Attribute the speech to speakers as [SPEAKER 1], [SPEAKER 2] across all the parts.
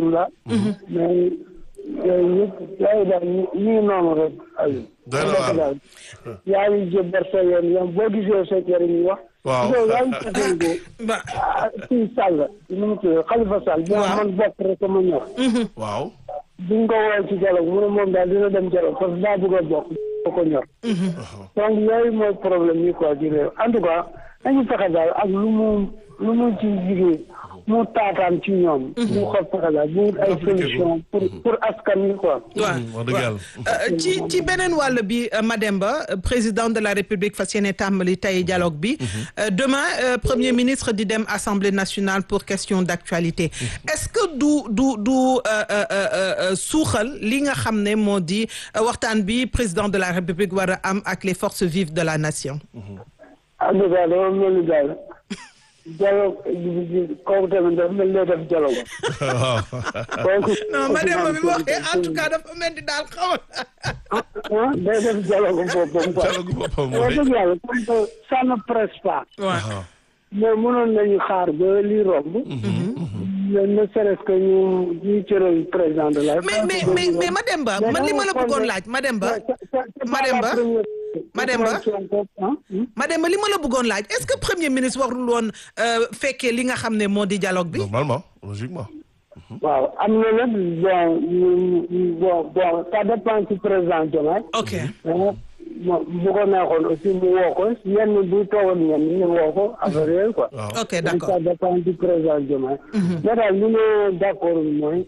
[SPEAKER 1] alhamdulilah. mais yooyu yëpp yaa ngi daal ñu ñu ngi noonu rek. Aliou.
[SPEAKER 2] Doy na waar.
[SPEAKER 1] daal yaa ngi jëbbar sa yoon yoon boo gisee sa njëriñ wax.
[SPEAKER 2] Waaw.
[SPEAKER 1] yow yaa ngi fàttaliku
[SPEAKER 3] ba
[SPEAKER 1] ah kii Sall nu mu tudd Khalifa Sall. bi
[SPEAKER 3] Waaw.
[SPEAKER 1] man bokk rek ma ñor.
[SPEAKER 2] waaw.
[SPEAKER 1] biñ ko woowee ci dialogue mu ne moom daal dina dem dialogue parce que daa bëgg a bokk doo ko ñor. donc yooyu mooy problème yi quoi ci réew en tout cas nañu fexe daal ak lu mu lu mu ci jigéen mu taataan ci ñoom. mu xool fexe daal bu wut ay solution pour pour askan wi quoi.
[SPEAKER 3] waaw
[SPEAKER 2] wax dëgg yàlla.
[SPEAKER 3] Euh, ci ci beneen wàll bi euh, Mademba euh, président de la République fas yéene tàmbali tey dialogue bi Euh, demain euh, premier ministre di dem Assemblée nationale pour question d'actualité est-ce que du du du euh, euh, euh, euh, suuxal li nga xam ne moo di euh, waxtaan bi président de la République war a am ak les forces vives de la nation
[SPEAKER 1] en tout cas dama mel ni daal dialogue kooku tamit dafa mel ni def dialogue.
[SPEAKER 2] waaw.
[SPEAKER 1] donc
[SPEAKER 3] non Mademba bi waxee en tout cas dafa mel ni daal xaw
[SPEAKER 1] ah day def dialogue boppam quoi.
[SPEAKER 2] dialogue boppam
[SPEAKER 1] wax
[SPEAKER 2] mooy.
[SPEAKER 1] dëgg yàlla comme que ça ne presse pas.
[SPEAKER 3] waaw
[SPEAKER 2] waaw.
[SPEAKER 1] mais mënoon nañu xaar ba lii romb. mais ne serait-ce que ñu ñu cëral président de la.
[SPEAKER 3] mais mais mais mais Mademba man li ma la bëggoon laaj Mademba Mademba Mademba Mademba li ma la bëggoon laaj est-ce que premier ministre warul woon euh, fekkee li nga xam ne moo di dialogue bi
[SPEAKER 2] normalement logiquement.
[SPEAKER 1] waaw am na nag bon ñu- ñu- bon bon ça dépend ci président Diomaye.
[SPEAKER 3] ok
[SPEAKER 1] mais bon bu ko neexoon aussi mu woo ko yenn bu toogoon ñenn ñu woo ko affaire yooyu quoi.
[SPEAKER 2] waaw.
[SPEAKER 3] ok
[SPEAKER 1] donc
[SPEAKER 3] d'accord
[SPEAKER 1] ça dépend du président Diomaye. mais daal li ma d'accord mooy.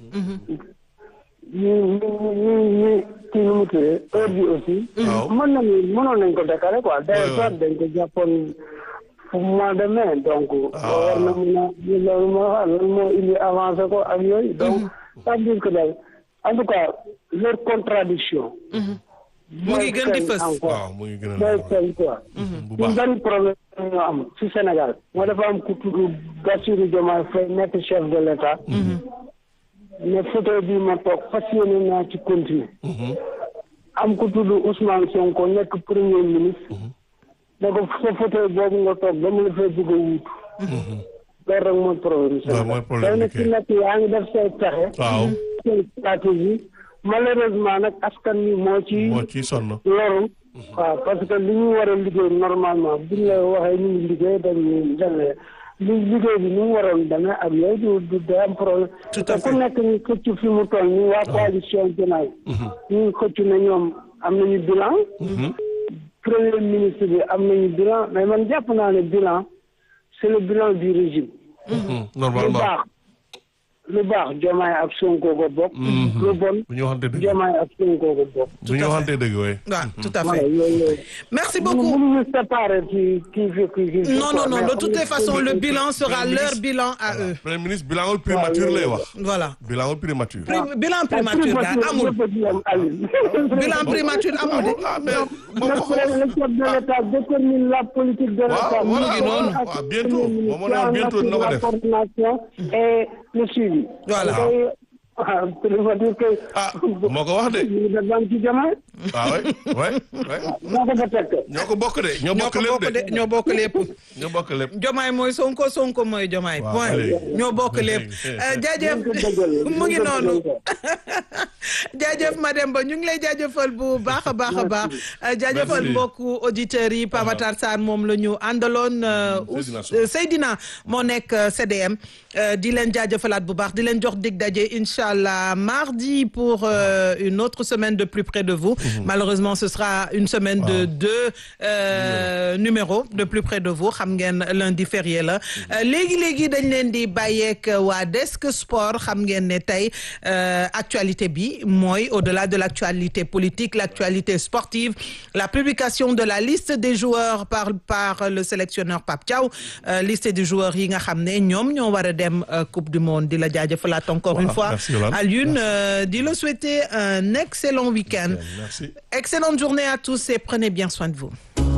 [SPEAKER 1] ñu ñu ñu ñu kii nu mu tuddee heure bi aussi.
[SPEAKER 2] waaw.
[SPEAKER 1] mën nañu mënoon nañ ko décaler quoi.
[SPEAKER 2] Ouais,
[SPEAKER 1] d'ailleurs
[SPEAKER 2] ouais.
[SPEAKER 1] soit dañ ko jàppoon fu mois de mai donc.
[SPEAKER 2] Ah.
[SPEAKER 1] war na mën a loolu moo wax loolu moo indi avancé ko ak yooyu. donc ça veut dire que daal en tout cas leur contradiction
[SPEAKER 3] mu ngi gën di fës.
[SPEAKER 1] encore
[SPEAKER 2] waaw mu ngi gën a
[SPEAKER 1] mooy
[SPEAKER 2] leer.
[SPEAKER 1] feeñ quoi.
[SPEAKER 2] bu
[SPEAKER 1] ñu
[SPEAKER 2] baax.
[SPEAKER 1] benn problème ñoo am ci Sénégal moo dafa am ku tudd Bassirou Diomaye Faye nekk chef de l'État ne fauteuil bi ma toog fas yéene naa ci continuer am ku tudd Ousmane Sonko nekk premier ministre ne ko sa fauteuil boobu nga toog dama la fay bëgg a wuutu loolu rek mooy problème
[SPEAKER 2] waaw mooy problème bi
[SPEAKER 1] Sénégal
[SPEAKER 2] kay.
[SPEAKER 1] day nekk yaa ngi def say pexe
[SPEAKER 2] waaw.
[SPEAKER 1] say stratégie malheureusement nag askan wi moo ci
[SPEAKER 2] moo ciy sonn.
[SPEAKER 1] loolu waaw parce que li ñu war a liggéey normalement buñ la waxee ñu ngi liggéey dañuy demee li liggéey bi ni mu waroon demee ak yooyu du du day am problème
[SPEAKER 3] Tout à
[SPEAKER 1] te ku
[SPEAKER 3] fait.
[SPEAKER 1] nekk ñu xëcc fi mu toll nii waa coalition Diomaye ñu ngi xëcc ne ñoom am nañu bilan premier ministre bi am nañu bilan mais man jàpp naa ne bilan c'est le bilan du régime lu
[SPEAKER 2] normalement.
[SPEAKER 1] baax lu baax Diomaye ak Sonko ko bokk lu bon
[SPEAKER 2] bu ñu waxante dëgg.
[SPEAKER 1] Diomaye ak Sonko ko bokk
[SPEAKER 2] bu ñu waxante dëgg waaye.
[SPEAKER 3] waaw tout à
[SPEAKER 1] voilà
[SPEAKER 3] fait
[SPEAKER 1] yooyu yooyu
[SPEAKER 3] merci beaucoup
[SPEAKER 1] mënuñu séparer ci kii fi kii fi
[SPEAKER 3] non non non de toutes les façons le bilan sera leur bilan à eux
[SPEAKER 2] premier ministre bilan wul primature lay wax.
[SPEAKER 3] voilà
[SPEAKER 2] bilan wul primature.
[SPEAKER 3] Pri- bilan primature daal amul bilan primature amul de
[SPEAKER 2] ah mais moom
[SPEAKER 1] le
[SPEAKER 2] ko
[SPEAKER 1] le chef de l'État détermine la politique de l'État.
[SPEAKER 2] Waaw, voilà,
[SPEAKER 3] mu ngi noonu.
[SPEAKER 2] waaw, bientôt. Moom moo ne woon bientôt dina ko
[SPEAKER 1] la
[SPEAKER 2] def.
[SPEAKER 1] coordination et le suivi.
[SPEAKER 3] Voilà.
[SPEAKER 1] Tey, ah, ça veut dire que.
[SPEAKER 2] ah moo ko wax de.
[SPEAKER 1] ñu ngi def ci Diomaye.
[SPEAKER 2] ah oui oui oui.
[SPEAKER 1] moo ko fa teg.
[SPEAKER 2] ñoo ko bokk de. ñoo
[SPEAKER 3] ñoo
[SPEAKER 2] bokk
[SPEAKER 3] ko
[SPEAKER 2] lépp
[SPEAKER 3] bokk
[SPEAKER 2] de.
[SPEAKER 3] de ñoo bokk lépp
[SPEAKER 2] ñoo bokk lépp.
[SPEAKER 3] Jomaay mooy Sonko Sonko mooy Jomaay
[SPEAKER 2] Waaw,
[SPEAKER 3] point
[SPEAKER 2] allez.
[SPEAKER 3] ñoo bokk lépp Euh, jaajëf
[SPEAKER 1] Nañ ko dëggal,
[SPEAKER 3] mu ngi
[SPEAKER 1] nañ ko
[SPEAKER 3] noonu
[SPEAKER 1] dëggal.
[SPEAKER 3] jaajëf Mademba ñu ngi lay jaajëfal bu baax a baax a baax Euh, jaajëfal
[SPEAKER 2] Merci.
[SPEAKER 3] mbokku auditeurs yi Pape Matar Sarr moom la ñu àndaloon euh,
[SPEAKER 2] Seydina
[SPEAKER 3] Ous-
[SPEAKER 2] Sow.
[SPEAKER 3] euh, Seydina moo nekk euh, CDM euh, di leen jaajëfalaat bu baax di leen jox dig daje incha allah mardi pour euh, une autre semaine de plus près de vous malheureusement ce sera une semaine de deux euh, numéros de plus près de vous xam ngeen lundi férié la Euh, léegi léegi dañ leen di bàyyeek waa desk sport xam ngeen ne tey euh, actualité bi mooy au-delà de l'actualité politique l'actualité sportive la publication de la liste des joueurs par par le sélectionneur Pape Thiaw euh, liste des joueurs yi nga xam ne ñoom ñoo war a dem euh, coupe du monde di la jaajëfalaat encore une
[SPEAKER 2] Voilà,
[SPEAKER 3] fois
[SPEAKER 2] merci Yolande.
[SPEAKER 3] Alioune euh, di la souhaiter un excellent week-end
[SPEAKER 2] Merci.
[SPEAKER 3] excellente journée à tous et prenez bien soin de vous